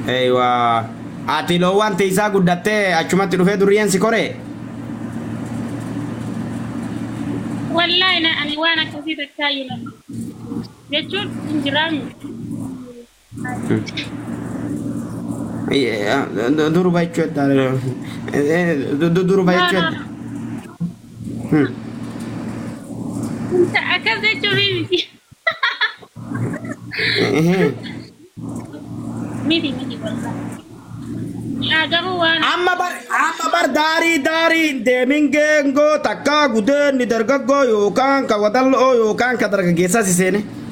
Eeywa. Ati loowwan tiisaa guddattee achumatti dhufee durriyyeen si koree? Wallaahi na ani waan akkasii takkaayyuu nama. Jechuun hin jiraannu. Durba jechuudha. Durba jechuudha. Akkas jechuun miti. Miti miti wallaahi. Yaa garuu waan Amma bar amma bar daarii daarii hin deemin geengoo takkaa gudeen ni dargaggoo yookaan ka wadalloo yookaan ka dargaggeessaa si seene.